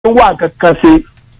wà kankan ṣe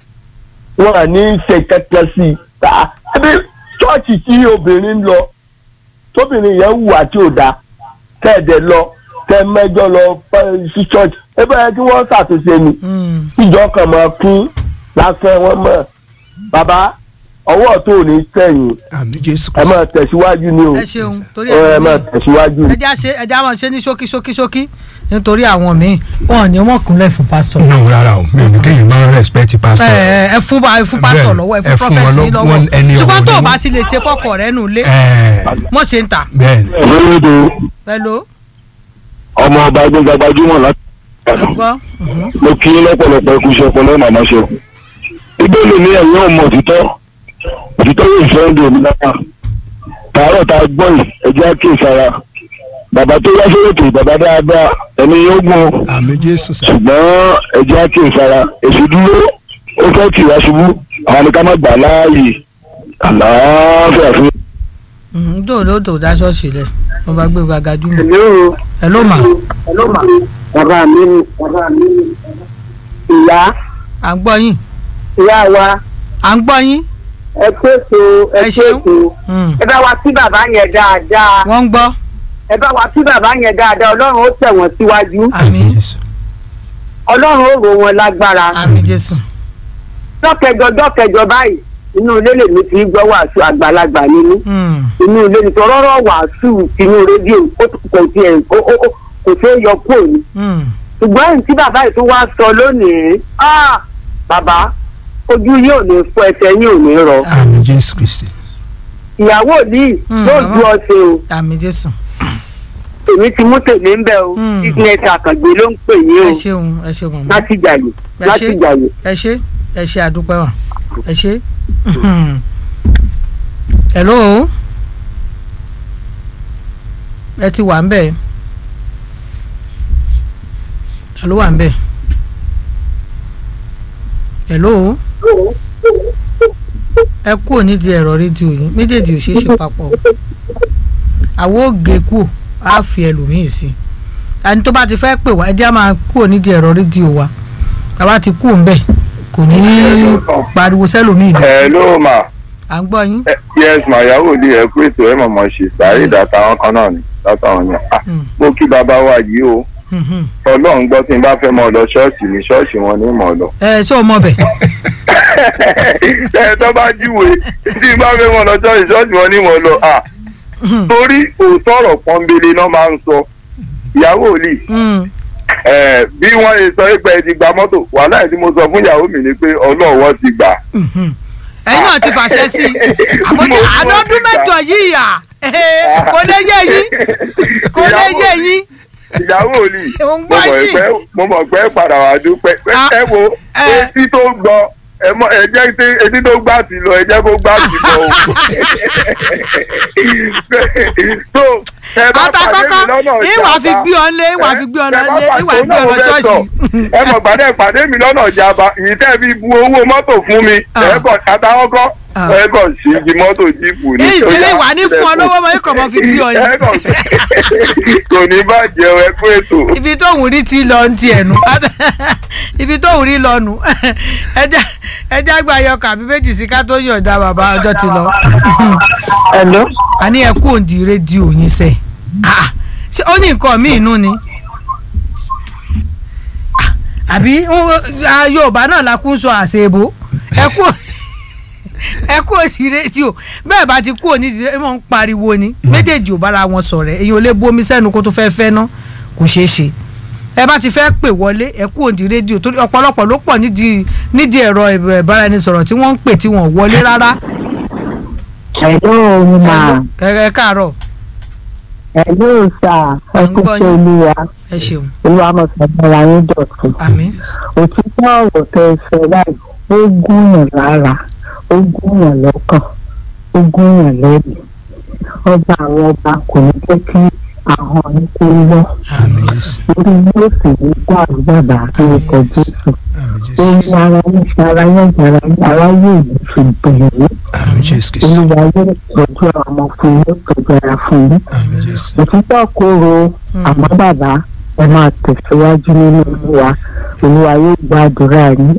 wọn à ní ṣe kankan sí i Ah, ẹbí ṣọ́ọ̀ṣì tí obìnrin ń lọ tóbìnrin yẹn wù àti òdà tẹ̀dẹ̀ lọ tẹ mẹ́jọ lọ fẹ́ sí ṣọ́ọ̀ṣì ẹ bẹ́ẹ̀ kí wọ́n ṣàtúnṣe ni Mm. ìjọ kan máa kún lásán wọn mọ̀ bàbá ọwọ́ tó ò ní sẹ́yìn àmì jésù ẹ máa tẹ̀síwájú ni o ẹ ṣeun torí ẹ ẹ máa tẹ̀síwájú ni. ẹja ṣe ẹja máa ṣe ní ṣókí ṣókí ṣókí nítorí àwọn míì wọn ò ní wọn kúnlẹ̀ fún pásítọ̀. no rárá o mi ò ní kéèyàn máa respect pastor. ẹ ẹ fún bá ẹ fún pásítọ̀ Bẹ́ẹ̀, lọ́wọ́ ẹ ẹ fún fún wọn prọfẹ̀tì lọ- lọ́wọ́ wọn- ẹni ṣùgbọ́n ọ̀wọ̀ tó o ni bá wọ́n. ti lè ṣe fọ́kọ̀ rẹ nù lé Ẹ, mọ̀ ṣe ń tà bẹ́ẹ̀ ni olódo pẹ̀lú ọmọ ọba gbẹngàn gbajúmọ̀ láti gbọ́. mo kí yín lọ́pọ̀lọpọ̀ ikú iṣẹ́ ọpọlọ màmá ṣe o. ìbéèrè ní ẹ̀yìn ọmọ òtítọ́ òtítọ́ yóò fẹ́ ń dòmí náà tààrọ̀ tá a gbọ́ yìí ẹ̀jẹ̀ á kíyè sára bàbá tó wá sóòtù bàbá dáadáa ẹni yóò gùn o. àmì jésù sá. ṣùgbọ́n ẹ̀jẹ̀ á kíyè sára èsì dúró ó fẹ́ tì wá ṣubú àwọn ni ká má gbà láàyè àlàáfíà fún dòdòdò dá ṣọ́ọ̀ṣì lẹ̀ wọ́n bá gbé gàgà jùmọ̀ Hello, ẹ ló mà hello ma. Bàbá mi ni bàbá mi ni. Ìyá à ń gbọ́ yín ìyá wa à ń gbọ́ yín ẹ pèsè ẹ Ẹ ṣeun. pèsè. Mm. Ẹ bá wa sí bàbá yẹn dáadáa. wọ́n ń gbọ́ Ẹ bá wa sí bàbá yẹn dáadáa. Ọlọ́run ó tẹ̀ wọ́n síwájú. àmín jésù. Ọlọ́run ó rò wọn lágbára. àmín jésù Dọ́kẹjọ dọ́kẹjọ báyìí. Inú ilé lèmi ti gbọ́ wàásù àgbàlagbà nínú. Mm. Inú ilé ni tọ́rọ́rọ́ wàásù tinú rédíò ó kò tiẹ̀ ó- ó- ó- kò tó yọ kúrò ní. Mm. ṣùgbọ́n èyí tí bàbá yìí tó wá sọ lónìí ah, bàbá ojú yóò ní fọ ẹsẹ̀ yóò ní rọ àmì jésù kristi. ìyàwó ní Mm, yóò màmá. ju ọ̀sẹ̀ o àmín jésù èmi ti mú tèmi ń bẹ o Mm. business àkàngbé ló ń pè yín ẹ o ṣeun ẹ ṣeun màmá. láti jàyè Ẹ láti ṣé. jàyè. ẹ ṣe ẹ ṣe àdúpẹ́ wà ẹ ṣe. hello ẹ ti wà ń bẹ̀ ẹ ló wà ń bẹ̀ hello ẹ kúrò nídìí ẹ̀rọ rédíò yìí méjèèjì ò ṣeé ṣe papọ̀ o. àwọn ògè kù á fi ẹlòmíì sí i ẹni tó bá ti fẹ́ pè wá ẹ jẹ́ á máa kúrò nídìí ẹ̀rọ rédíò wa bàbá ti kú òun bẹ̀ kò ní í pariwo sẹ́lòmíì létí hello ma à ń gbọ́ yín. Eh, yes ma yahoo di ẹ pé ètò ẹ mọ̀mọ́ ṣe sáré ìdáta àwọn kan náà ni látàwọn yẹn ah Mm. mo kí bàbá wa yìí o Mhm. ọlọ́run gbọ́ tí n bá fẹ́ mọ lọ ṣọ́ọ̀ṣì ní ṣọ́ọ̀ṣì wọn ní mọ̀ lọ. ẹ ṣé o mọ bẹ̀. ẹ tó bá jíwèé tí n bá fẹ́ mọ lọ ṣọ́ọ̀ṣì ṣọ́ọ̀ṣì wọn ní mọ̀ lọ ah torí òótọ́ ọ̀rọ̀ pọ́nbélé náà máa ń sọ ìyàwó lì Mm. eh, bí wọ́n ṣe sọ pé ẹ ti gba mọ́tò wàhálà ẹ̀ tí mo sọ fún ìyàwó mi ni pé ọlọ́wọ́ ti gbà. Mhm. ẹ̀yin náà ti fàṣẹ sí i àmọ́ Mo- mo àádọ́dún ti gbà. mẹ́jọ yìí à kò lè yé yín kò lè Ìyàwó yé mi- yín. ìyàwó ni Mo ń mo gbọ́ mọ̀ yín. pé mo mọ̀ pé padà wà dúpẹ́ pé Ah, ẹ wo eh. etí tó gbọ́ ẹ mọ ẹ jẹ́ tí etí tó gbà tí lọ ẹ jẹ́ kó gbà tí lọ o. so ẹ bá pàdé mi àtàkọ́kọ́ lọ́nà ìwà fi ìjàmbá gbé ọ lé ìwà fi gbé ọ lọ ẹ bá lé ìwà pàdé fi gbé ọ lọ náà mo fẹ́ ṣọ́ọ̀ṣì. sọ. ẹ mọ̀ gbàdé pàdé mi lọ́nà ìjàmbá ìyí tẹ́ fi bu owó mọ́tò fún mi Ah. ẹ kọ̀ àtàwọn kọ́ Ah. ẹ kọ̀ sí ibi mọ́tò jíìpù ní. èyí tí ìwà ní fún ọ lọ́wọ́ mọ́ ikọ̀ mọ́ fi gbé ọ ẹ yín. kọ̀ kò ní bàjẹ́ ẹ kú ètò. ibi tóun rí ti lọ ń tiẹ̀ nù ibi tóun rí lọ nù ẹjẹ ẹjẹ àgbà yọkà àbí méjì sí ká tó yọ̀ǹda bàbá ọjọ́ ti lọ. Hello? a ní ẹ kú òǹdí rédíò yín sẹ́ Ah, ṣé ó ní nǹkan míì nú ni Ah, àbí ń- ah, Yorùbá náà la kún sọ àṣebo ẹ kú ẹ kú òǹdí rédíò bẹ́ẹ̀ bá ti kú òǹdí rédíò wọ́n ń pariwo ni méjèèjì ò bára wọn sọ̀rọ̀ èyí ò lè bomi sẹ́nu kó tó fẹ́ fẹ́ ná kò ṣeé ṣe ẹ bá ti fẹ́ pè wọlé ẹ kú òǹdí rédíò torí ọ̀pọ̀lọpọ̀ ló pọ̀ nídìí nídìí ẹ̀rọ ìbáraẹnisọ̀rọ̀ tí wọ́n ń pè tí wọ́n wọlé rárá Hello ma. ẹ ẹ káàárọ̀ Hello sir. À ń gbọ́ yín. olúwa. ẹ ṣeun Olúwa mọ̀ sọ̀rọ̀ ayé dọ̀tun. àmín. òtítọ́ ọ̀rọ̀ tẹ ẹ sọ báyìí ó gúnyàn lára ó gúnyàn lọ́kàn ó gúnyàn lẹ́nu ọba àwọn ọba kò ní jẹ́ kí ahọ́n ní kó lọ àmín jésù orí yóò sì ní dàrú bàbá orúkọ jésù àmì orí jésù. ara yín ṣe ara yín jara yín ara yóò ní fi bẹ̀rẹ̀ àmì jésù kristi. olúwa yóò tọ́jú àwọn ọmọ fún yín tọ́jú ara fún yín àmì jésù. òtítọ́ kóró àmọ́ bàbá ẹ máa tẹ̀síwájú nínú olúwa olúwa yóò gbàdúrà yín